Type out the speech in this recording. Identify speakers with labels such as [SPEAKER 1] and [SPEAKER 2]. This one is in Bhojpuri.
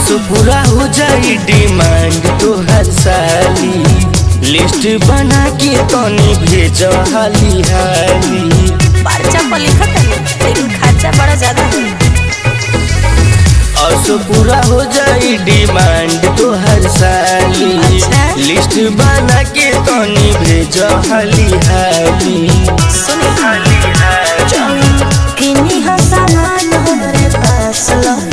[SPEAKER 1] असो पूरा हो जाई डिमांड तो हर साली लिस्ट बना के तनी भेज हाली हाली
[SPEAKER 2] पर्चा पर लिखत है लेकिन खर्चा बड़ा ज्यादा है
[SPEAKER 1] असो पूरा हो जाई डिमांड तो हर साली
[SPEAKER 2] अच्छा।
[SPEAKER 1] लिस्ट बना के तनी भेज हाली हाली
[SPEAKER 2] सुनी
[SPEAKER 1] हाली हाली
[SPEAKER 2] किन्हीं हो सामान हमरे पास लो